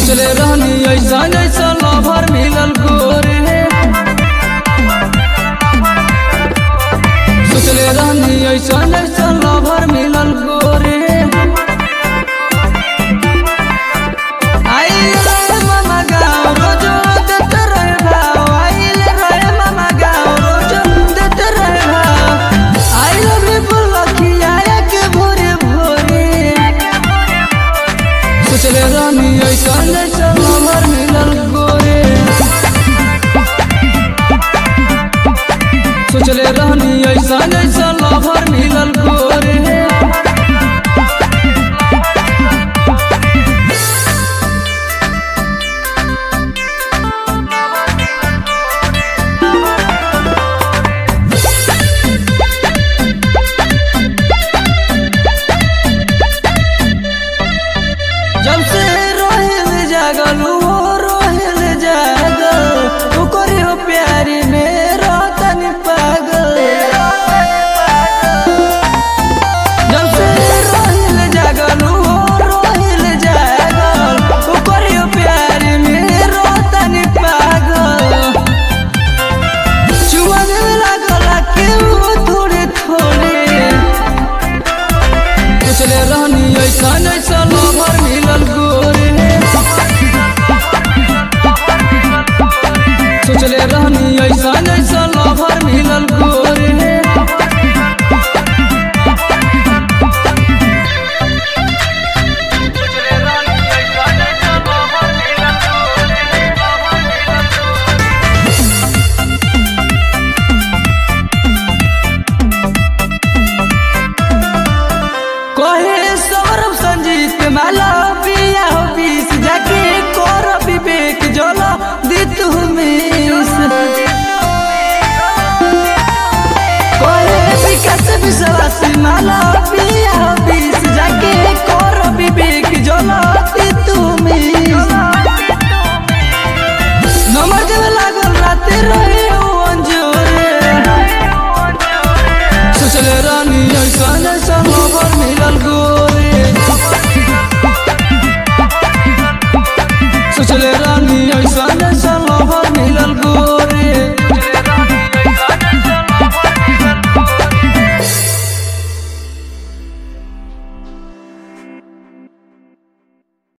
सोचले रहनी ऐसा जैसा लवर मिलल गोरे सोचले रहनी ऐसा जैसा लवर मिलल गोरे आइल रहे मामा गाँव रोजो देते रहे भाव आइल रहे मामा गाँव रोजो देते रहे भाव आई लव यू बोलखिया के भोरे भोरे सोचले रहनी ऐसा जैसा लवर मिलल गोरे सोचले रहनी ऐसा जैसा लवर मिलल गोरे जब से रोहिल जागल वो रोहिल जागल ओकरे हो प्यारी में रोतनी पागल जब से रोहिल जागल वो रोहिल जागल ओकरे हो प्यारी में रोतनी पागल चुमा देवे लागल के वो थोड़े थोड़े सोचले रहनी ऐसा ऐसा लवर मिलल गोरे सोचले रहनी ऐसा ऐसा लवर मिलल गोरे कहे सौरभ संजीत माला पिया हो बीस जाके कर विवेक जला दित मिस कहे विकास विश्वासी माला